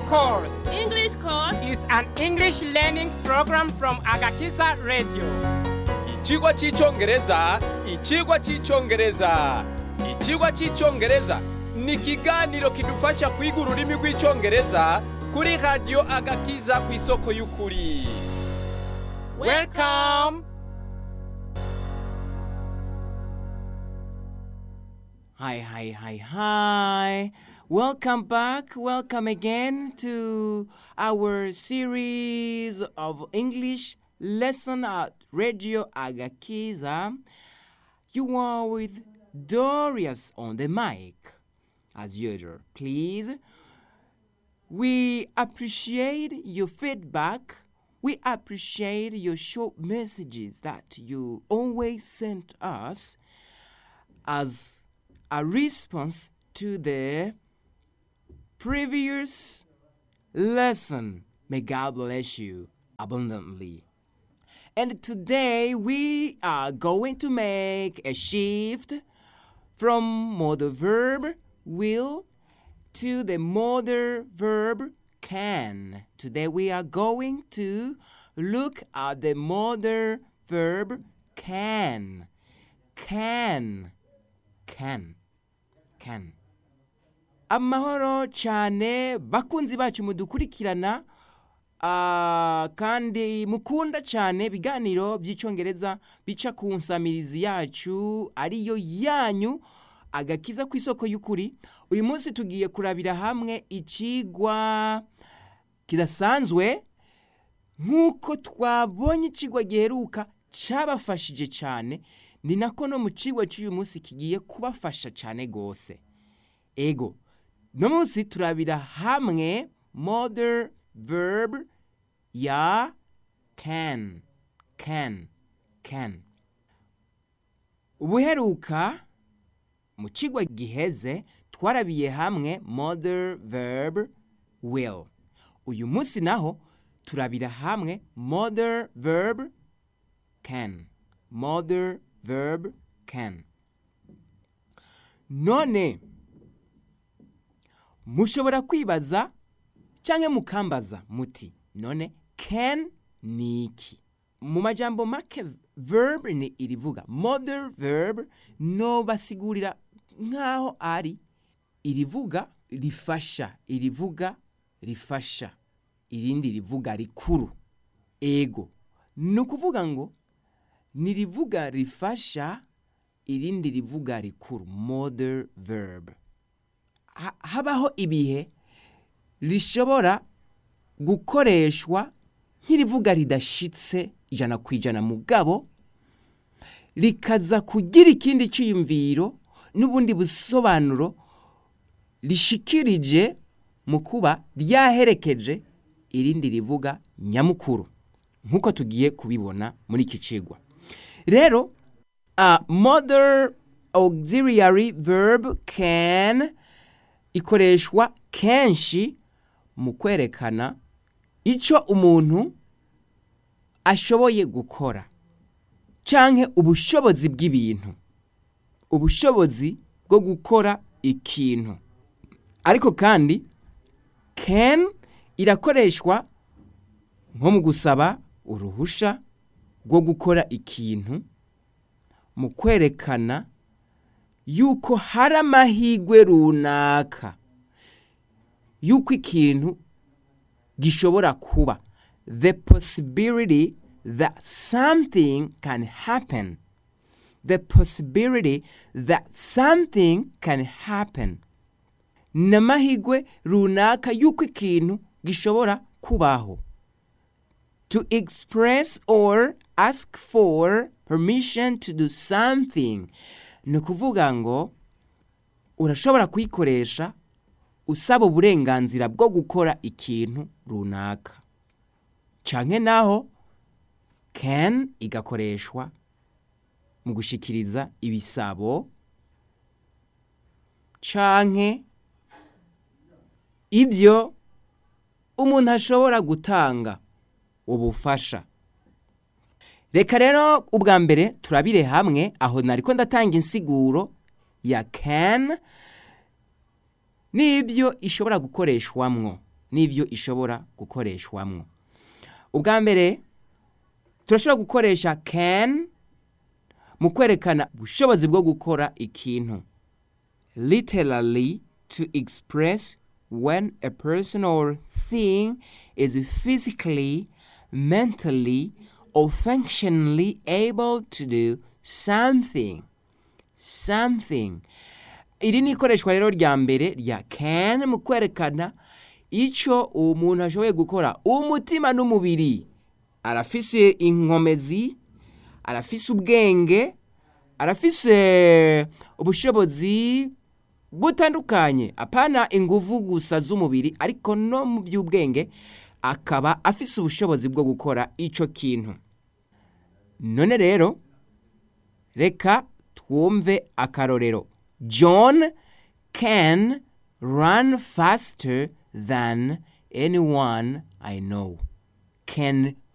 course English course is an English learning program from Agakiza Radio. Ikigwa cy'icyongereza ikigwa cy'icyongereza ikigwa cy'icyongereza ni ikiganiro kidufasha kwiga ururimi rw'icyongereza kuri radiyo agakiza ku isoko y'ukuri Welcome. Hi, hi, hi, hi. Welcome back. Welcome again to our series of English lesson at Radio Agakiza. You are with Dorius on the mic. As usual, please. We appreciate your feedback. We appreciate your short messages that you always send us as a response to the previous lesson. May God bless you abundantly. And today we are going to make a shift from modal verb will to the modal verb can. Today we are going to look at the modal verb can. Can. Can. Can. Amahoro cyane bakunzi bacu mudukurikirana ah, kandi mukunda cyane ibiganiro by'icyongereza bica ku nsamirizi yacu ariyo yanyu agakiza ku isoko y'ukuri uyu munsi tugiye kurabira hamwe ikigwa kidasanzwe nk'uko twabonye ikigwa giheruka cyabafashije cyane ni nako no mu kigwa cy'uyu munsi kigiye kubafasha cyane rwose ego no munsi turabira hamwe modern verb ya can can can ubuheruka mu kigwa giheze twarabiye hamwe modern verb will uyu munsi naho turabira hamwe modern verb can modern verb can none mushobora kwibaza cyangwa mukambaza muti none can ni iki mu majambo make verb ni irivuga modern verb no basigurira nk'aho ari irivuga rifasha irivuga rifasha irindi rivuga rikuru ego ni ukuvuga ngo ni rivuga rifasha irindi rivuga rikuru modern verb Ha- habaho ibihe rishobora gukoreshwa nk'irivuga ridashitse ijana ku ijana mugabo rikaza kugira ikindi cyiyumviro n'ubundi busobanuro rishikirije mu kuba ryaherekeje irindi rivuga nyamukuru nk'uko tugiye kubibona muri iki cigwa rero uh, modern auxiliary verb can ikoreshwa kenshi mu kwerekana icyo umuntu ashoboye gukora canke ubushobozi bw'ibintu ubushobozi bwo gukora ikintu ariko kandi can irakoreshwa nko mu gusaba uruhusha rwo gukora ikintu mu kwerekana yuko hari amahirwe runaka yuko ikintu gishobora kuba the possibility that something can happen the possibility that something can happen ni amahirwe runaka yuko ikintu gishobora kubaho to express or ask for permission to do something ni ukuvuga ngo urashobora kuyikoresha usaba uburenganzira bwo gukora ikintu runaka canke naho can igakoreshwa mu gushikiriza ibisabo canke ibyo umuntu ashobora gutanga ubufasha reka rero ubwa mbere turabire hamwe aho nariko ndatanga insiguro ya can n'ibyo ishobora gukoreshwamwo n'ibyo ishobora gukoreshwamwo ubwa mbere turashobora gukoresha can mu kwerekana ubushobozi bwo gukora ikintu literally to express when a person or thing is physically, mentally, or functionally able to do something. Something. Iri ni ikoreshwa rero rya mbere rya can mu kwerekana icyo umuntu ashoboye gukora umutima n'umubiri arafise inkomezi arafise ubwenge arafise ubushobozi butandukanye apana inguvu gusa z'umubiri ariko no mu by'ubwenge akaba afise ubushobozi bwo gukora icyo kintu none rero reka twumve akarorero john can run faster than anyone i know can